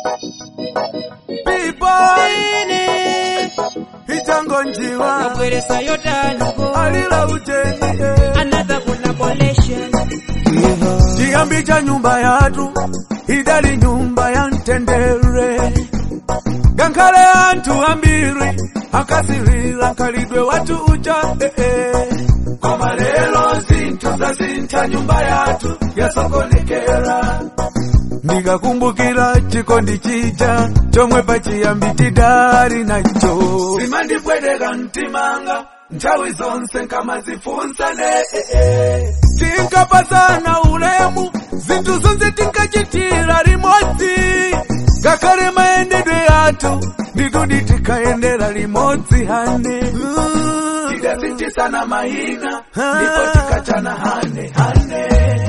Bibone Ichango njiwa Nabweresa yotanuko Alila ujeni eh. Another collaboration Chiyambi cha nyumba yatu idali nyumba ya ntendere gankale antu ambiri akasirira kalidwe watu uja eh, eh. koma lelo zinthu zazintha nyumba yatu yasokonekera ndikakumbukira chikondi chija chomwe pachiyambi tidali nacho zimandipweteka mtimanga nthawi zonse nkamazifunsane eh, eh. tinkapasana ulemu zinthu zonse tinkachitira limodzi ngakhale mayendedwe yathu nditudi tikayendera limodzi hane tidasinjisana mahina ndipo tikachana hane hane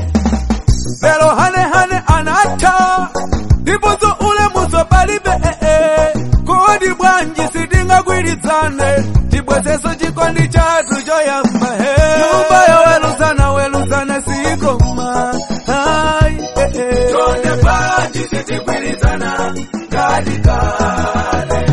lero hane hane anatha ndiponso ulemuso palibe kodi bwanji sitingagwirizane tibwezeso chikondi chathu choyamba he nyumba yoweruzana weruzana sikoma Ai, eh, eh. tonde bwanji sitigwirizana kali kale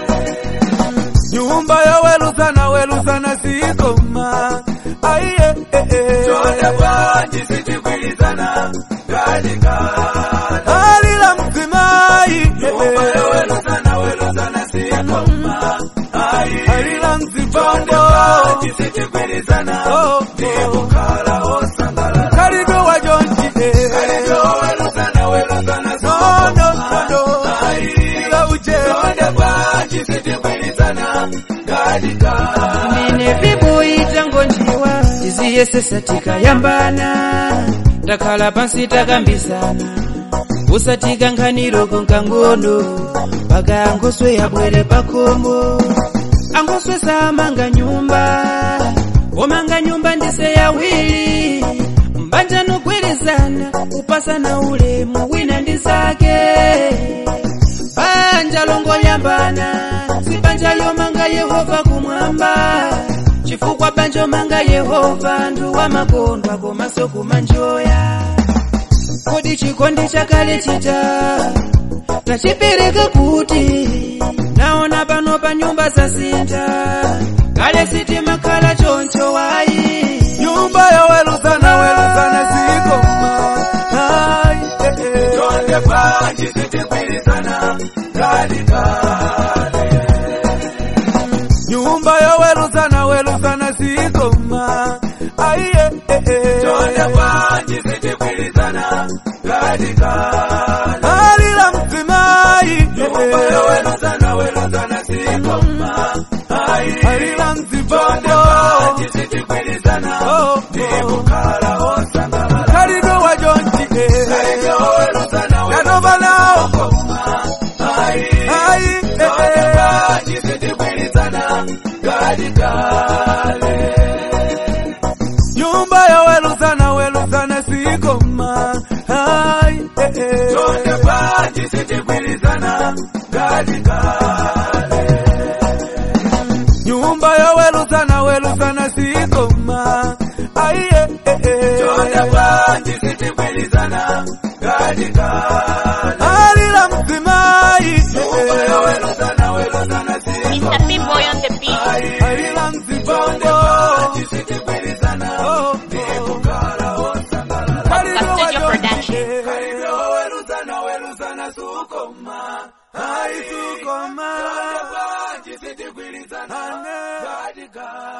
nyumba yoweruzana weruzana sikoma Ai, eh, eh, eh. tonde bwanji sitigwirizana kali kale alila mzimai nyumba yoweruzana weruzana sikoma Ai, alila mzibondo sitigwirizana ndikukhala osangala kalibe wajonji kalibe weruzana weruzana sono sono ila uje tonde bwanji sitigwirizana kali kale Nene vibu itango njiwa Tiziyesesa tikayambana Takhala pansi takambisana Usatika nkhaniroko nkangono Paka angoswe yabwere pakomo Angoswe samanga nyumba Omanga nyumba ndise yawiri Mbanja nogwirizana Kupasana ulemu wina ndizake banja longoyambana si banja yomanga yehova kumwamba chifukwa banja omanga yehova ndu wa makondwa komanso kumanjoya kodi chikondi chakale chita tachipereka kuti naona pano pa nyumba zasintha kale sitimakhala choncho wayi nyumba yaweruzana weruzana sikoma Ai, eh, eh. tonde bwanji sitigwirizana kali kale nyumba yaweruzana weruzana sikoma Ai, eh, eh, eh. tonde bwanji sitigwirizana kali kale alila mzimai nyumba yaweruzana weruzana sikoma Ai, alila mzibondo sitigwirizana ndikukhala osangala kalibe wajonji yanova nawo ai nyumba yaweruzana weruzana sikoma ai tonde bwanji sitigwirizana kali kale nyumba yaweruzana weruzana sikoma ai tonde bwanji sitigwirizana kali kale alila mzimai nyumba yaweruzana weruzana sikoma Mr. P-Boy on the beat. alila mzibondo Studio Production. weruzana weruzana sukoma ai sukoma sitigwirizana